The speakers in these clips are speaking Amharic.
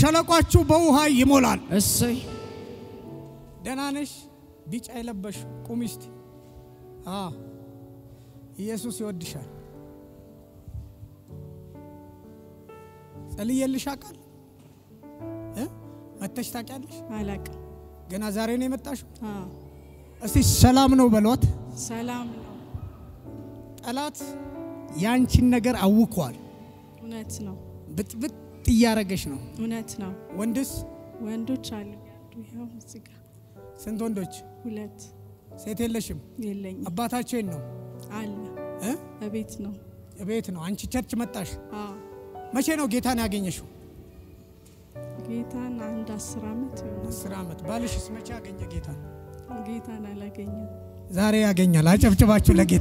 ሸለቋችሁ በውሃ ይሞላል። እሰይ ደህና ነሽ? ቢጫ የለበሽ ቁሚ እስቲ። አዎ ኢየሱስ ይወድሻል። ጸልዬልሽ አውቃለሁ እ መተሽ ታውቂያለሽ? አላቅም። ገና ዛሬ ነው የመጣሽው? አዎ እስቲ ሰላም ነው በሏት። ሰላም ነው። ጠላት ያንቺን ነገር አውኳል። እውነት ነው። ብጥብጥ እያረገሽ ነው። እውነት ነው። ወንድስ ወንዶች አሉ ያሉ ይኸው እዚህ ጋር ስንት ወንዶች? ሁለት ሴት የለሽም? የለኝም አባታችን ነው አለ እ እቤት ነው። ቤት ነው። አንቺ ቸርች መጣሽ። አዎ መቼ ነው ጌታን ያገኘሽው? ጌታን አንድ አስር ዓመት ይሆናል። አስር ዓመት። ባልሽስ መቼ ያገኘ ጌታን? ጌታን አላገኘም። ዛሬ ያገኛል። አጨብጭባችሁ ለጌታ።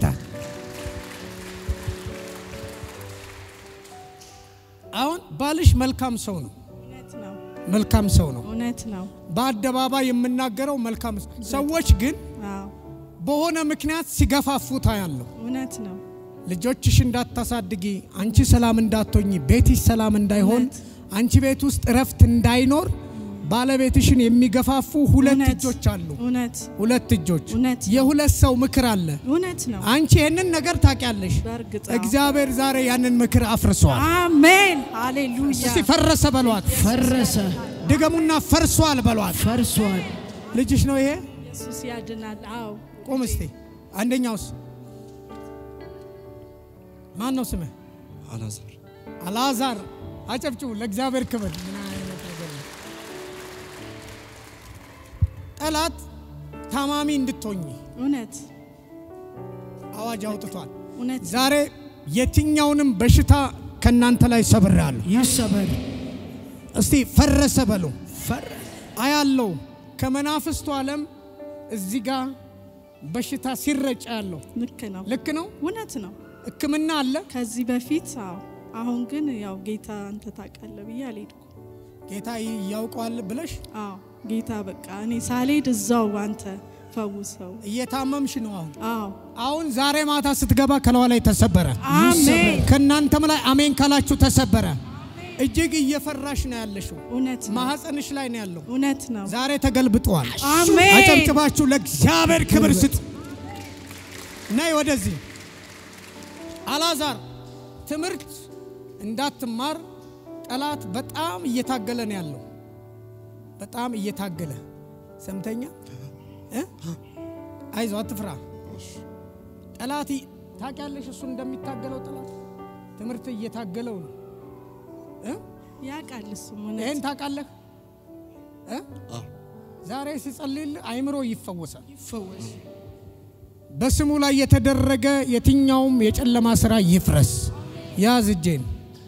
አሁን ባልሽ መልካም ሰው ነው። እውነት ነው። መልካም ሰው ነው። እውነት ነው። በአደባባይ የምናገረው መልካም ሰው። ሰዎች ግን አዎ በሆነ ምክንያት ሲገፋፉት ያለው እውነት ነው። ልጆችሽ እንዳታሳድጊ፣ አንቺ ሰላም እንዳትሆኝ፣ ቤትሽ ሰላም እንዳይሆን፣ እውነት። አንቺ ቤት ውስጥ እረፍት እንዳይኖር ባለቤትሽን የሚገፋፉ ሁለት እውነት። እጆች አሉ። እውነት ሁለት እጆች እውነት ነው። የሁለት ሰው ምክር አለ። እውነት ነው። አንቺ ይህንን ነገር ታውቂያለሽ። በእርግጥ አዎ። እግዚአብሔር ዛሬ ያንን ምክር አፍርሷል። አሜን ሃሌሉያ። እስቲ ፈረሰ በሏት። ፈረሰ ድገሙና ፈርሷል በሏት። ፈርሷል ልጅሽ ነው ይሄ። ኢየሱስ ያድናል። አዎ ቁም እስቲ። አንደኛውስ ማን ነው ስምህ? አላዛር አልዓዛር። አጨብጭቡ ለእግዚአብሔር ክብር። ምን አይነት ነገር ነው? ጠላት ታማሚ እንድትሆኝ እውነት አዋጅ አውጥቷል። እውነት ዛሬ የትኛውንም በሽታ ከእናንተ ላይ ሰብሬአለሁ። ይሰበር እስቲ ፈረሰ በሉ። ፈረ አያለው ከመናፍስቱ ዓለም እዚህ ጋር በሽታ ሲረጭ ያለው ልክ ነው። ልክ ነው። እውነት ነው። ሕክምና አለ። ከዚህ በፊት አዎ። አሁን ግን ያው ጌታ አንተ ታውቃለህ ብዬ አልሄድኩም። ጌታ ያውቀዋል ብለሽ አዎ ጌታ በቃ እኔ ሳልሄድ እዛው አንተ ፈውሰው። እየታመምሽ ነው። አሁን አዎ አሁን ዛሬ ማታ ስትገባ ከለዋ ላይ ተሰበረ። አሜን። ከእናንተም ላይ አሜን ካላችሁ ተሰበረ። እጅግ እየፈራሽ ነው ያለሽው። እውነት ነው። ማህፀንሽ ላይ ነው ያለው። እውነት ነው። ዛሬ ተገልብጧል። አሜን። አጨብጭባችሁ ለእግዚአብሔር ክብር ስጥ። ነይ ወደዚህ አልዓዛር፣ ትምህርት እንዳትማር ጠላት በጣም እየታገለ ነው ያለው። በጣም እየታገለ ሰምተኛ እ? አይዞ አትፍራ። ጠላት ይ- ታውቂያለሽ፣ እሱ እንደሚታገለው ጠላት ትምህርት እየታገለው ነው እ? ያውቃል እሱም ይህን እውነት ታውቃለህ እ? አዎ ዛሬ ሲጸልይልህ አይምሮ ይፈወሳል። ይፈወስ በስሙ ላይ የተደረገ የትኛውም የጨለማ ስራ ይፍረስ። ያዝ እጄን።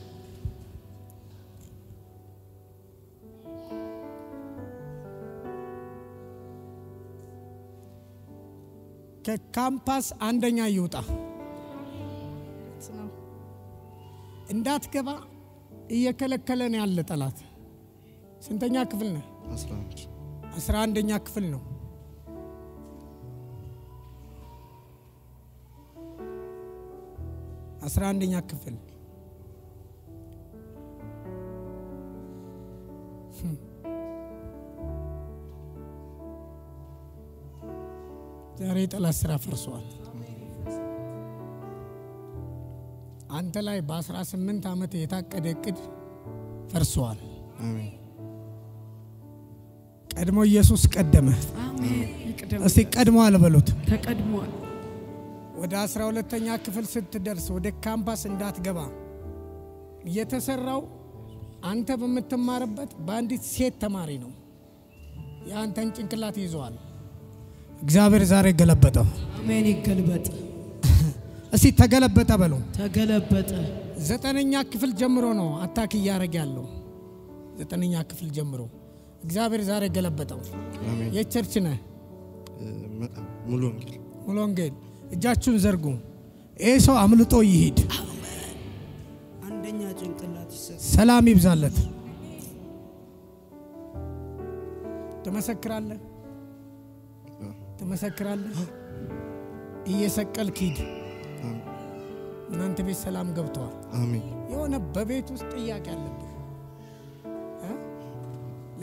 ከካምፓስ አንደኛ ይውጣ። ነው። እንዳትገባ እየከለከለን ያለ ጠላት። ስንተኛ ክፍል ነህ? 11 አስራ አንደኛ ክፍል ነው። አስራ አንደኛ ክፍል ህም። ዛሬ የጠላት ስራ ፈርሷል። አንተ ላይ በ18 ዓመት የታቀደ እቅድ ፈርሷል። አሜን ቀድሞ ኢየሱስ ቀደመ። አሜን ይቅደም እስቲ ቀድሟል በሉት። ተቀድሟል ወደ አስራ ሁለተኛ ክፍል ስትደርስ ወደ ካምፓስ እንዳትገባ የተሰራው አንተ በምትማርበት በአንዲት ሴት ተማሪ ነው። የአንተን ጭንቅላት ይዘዋል። እግዚአብሔር ዛሬ ገለበጠው። አሜን ይገልበጥ እስቲ ተገለበጠ በሉ። ተገለበጠ ዘጠነኛ ክፍል ጀምሮ ነው አታክ እያደረገ ያለው። ዘጠነኛ ክፍል ጀምሮ እግዚአብሔር ዛሬ ገለበጠው። አሜን የቸርች ነህ እ፣ መ- ሙሉ ወንጌል ሙሉ ወንጌል እጃችሁን ዘርጉ። ይህ ሰው አምልጦ ይሂድ። አንደኛ ጭንቅላት ይሰጥ ሰላም ይብዛለት። ትመሰክራለህ ትመሰክራለህ። እየሰቀልክ ሂድ። አሜን እናንተ ቤት ሰላም ገብተዋል። አሜን የሆነ በቤት ውስጥ ጥያቄ አለብህ እ?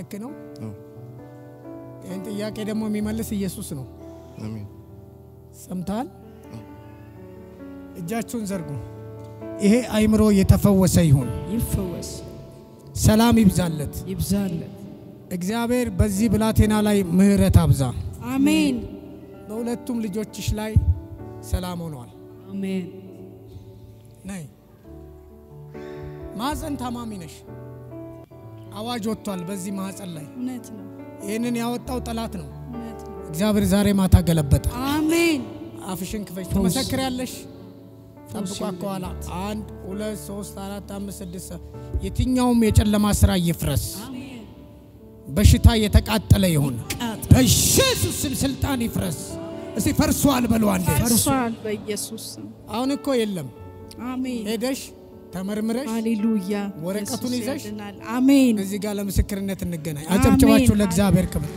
ልክ ነው። አዎ ይህን ጥያቄ ደግሞ የሚመልስ ኢየሱስ ነው። አሜን ሰምተሃል? እጃችሁን ዘርጉ። ይሄ አይምሮ የተፈወሰ ይሁን። ይፈወስ፣ ሰላም ይብዛለት። ይብዛለት። እግዚአብሔር በዚህ ብላቴና ላይ ምሕረት አብዛ። አሜን በሁለቱም ልጆችሽ ላይ ሰላም ሆኗል። አሜን። ነይ ማህፀን ታማሚ ነሽ። አዋጅ ወጥቷል በዚህ ማህፀን ላይ። እውነት ነው ይህንን ያወጣው ጠላት ነው። እውነት ነው እግዚአብሔር ዛሬ ማታ ገለበጠ። አሜን አፍሽን ክፈች። ፈውስ። ትመሰክሪያለሽ። ጠብቋ ፈውስ ከኋላ አንድ ሁለት ሶስት አራት አምስት ስድስት ሰባት የትኛውም የጨለማ ስራ ይፍረስ። በሽታ የተቃጠለ ይሁን። ቃጥ- በኢየሱስ ስም ስልጣን ይፍረስ። እስቲ ፈርሷል በሉ አንዴ። ፈርሷል በኢየሱስ ስም አሁን እኮ የለም። አሜን ሄደሽ ተመርምረሽ ሃሌሉያ ወረቀቱን ኢየሱስ ይዘሽ ያድናል። አሜን እዚህ ጋር ለምስክርነት እንገናኝ። አሜን። አጨብጭባችሁ ለእግዚአብሔር ክብር።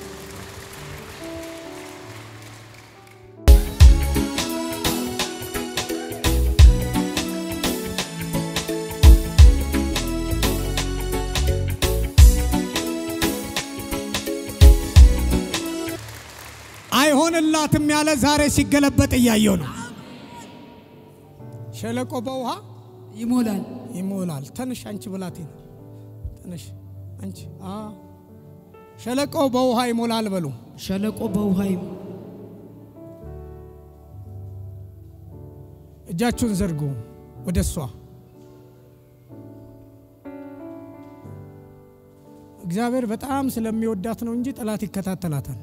አይሆንላትም ያለ ዛሬ ሲገለበጥ እያየው ነው። ሸለቆ በውሃ ይሞላል። ይሞላል። ተነሽ አንቺ ብላቴና ተነሽ አንቺ። አ ሸለቆ በውሃ ይሞላል በሉ። ሸለቆ በውሃ ይሞላል። እጃችሁን ዘርጉ ወደ እሷ። እግዚአብሔር በጣም ስለሚወዳት ነው እንጂ ጠላት ይከታተላታል።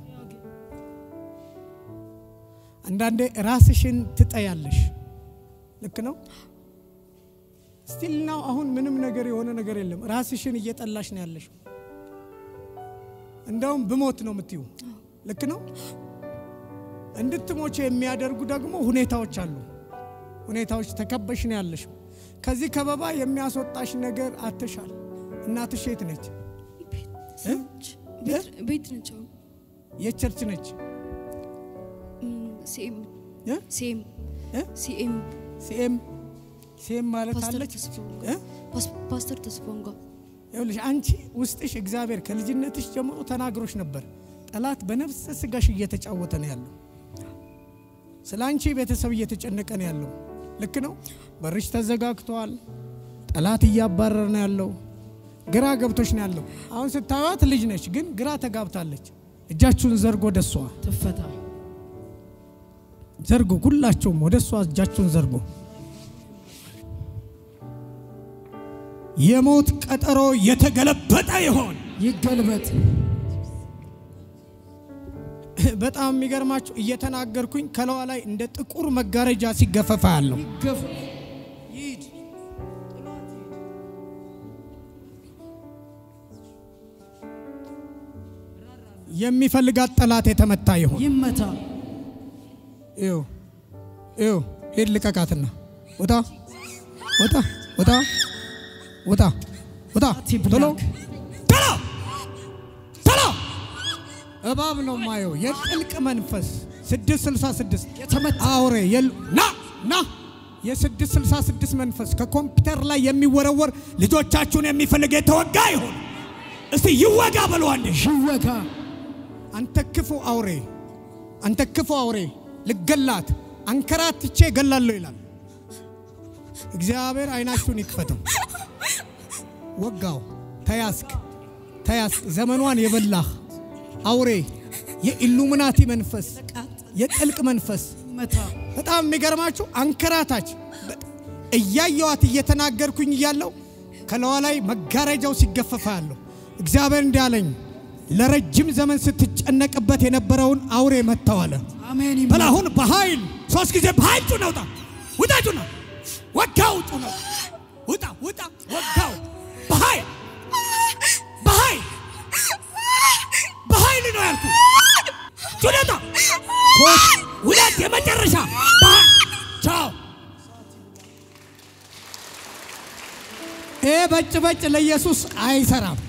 አንዳንዴ ራስሽን ትጠያለሽ። ልክ ነው። ስቲል ናው አሁን ምንም ነገር የሆነ ነገር የለም። ራስሽን እየጠላሽ ነው ያለሽ። እንደውም ብሞት ነው የምትዩ። ልክ ነው። እንድትሞች የሚያደርጉ ደግሞ ሁኔታዎች አሉ። ሁኔታዎች ተከበሽ ነው ያለሽ። ከዚህ ከበባ የሚያስወጣሽ ነገር አትሻል። እናትሽ የት ነች? እ? ቤት ነች። አሁን የቸርች ነች? ሲኤም እ? ሲኤም እ? ሲኤም ሲኤም ሲኤም ማለት ፓስተር አለች። ተስፋውን እ? ጋር ፓስ- ፓስተር ተስፋውን ጋር ይኸውልሽ አንቺ ውስጥሽ እግዚአብሔር ከልጅነትሽ ጀምሮ ተናግሮሽ ነበር። ጠላት በነፍስ ስጋሽ እየተጫወተ ነው ያለው። ስለ አንቺ ቤተሰብ እየተጨነቀ ነው ያለው። ልክ ነው። በርሽ ተዘጋግቷል። ጠላት እያባረረ ነው ያለው። ግራ ገብቶሽ ነው ያለው። አሁን ስታዩት ልጅ ነች፣ ግን ግራ ተጋብታለች። እጃችሁን ዘርጎ ወደ እሷ ትፈታ። ዘርጎ፣ ሁላችሁም ወደ እሷ እጃችሁን ዘርጎ። የሞት ቀጠሮ የተገለበጠ ይሆን። ይገልበጥ። በጣም የሚገርማችሁ እየተናገርኩኝ ከለዋ ላይ እንደ ጥቁር መጋረጃ ሲገፈፋ ያለው ይገፍ ይሂድ። የሚፈልጋት ጠላት የተመታ ይሆን። ይመታ። ይው ይው ሂድ ልቀቃትና ውጣ ውጣ ውጣ ውጣ ውጣ አትብላክ። ቶሎ ቶሎ ቶሎ እባብ ነው ማየው የጥልቅ መንፈስ ስድስት ስልሳ ስድስት የተመታ አውሬ የሉ ና ና የስድስት ስልሳ ስድስት መንፈስ ከኮምፒውተር ላይ የሚወረወር ልጆቻችሁን የሚፈልግ የተወጋ ይሁን። እስቲ ይወጋ በሉ አንዴ። ይወጋ። አንተ ክፉ አውሬ፣ አንተ ክፉ አውሬ ልገላት አንከራትቼ ገላለሁ ይላል እግዚአብሔር። አይናችሁን ይክፈተው። ወጋው። ተያዝክ፣ ተያዝክ። ዘመኗን የበላህ አውሬ፣ የኢሉሚናቲ መንፈስ፣ የጥልቅ መንፈስ ይመታ። በጣም የሚገርማችሁ አንከራታች እያየዋት እየተናገርኩኝ እያለው ከለዋ ላይ መጋረጃው ሲገፈፋ ያለሁ እግዚአብሔር እንዲህ አለኝ፣ ለረጅም ዘመን ስትጨነቅበት የነበረውን አውሬ መጥተዋለ። አሜን። በል ይመታ። አሁን በኃይል ሶስት ጊዜ በኃይል ጩና ውጣ፣ ውጣ፣ ጩና ወጋው፣ ጩና ውጣ፣ ውጣ፣ ወጋው፣ በኃይል በኃይል በኃይል ነው ያልኩ። ጩና ውጣ፣ ሶስት ሁለት፣ የመጨረሻ በኃይል ቻው። ይሄ በጭ በጭ ለኢየሱስ አይሰራም።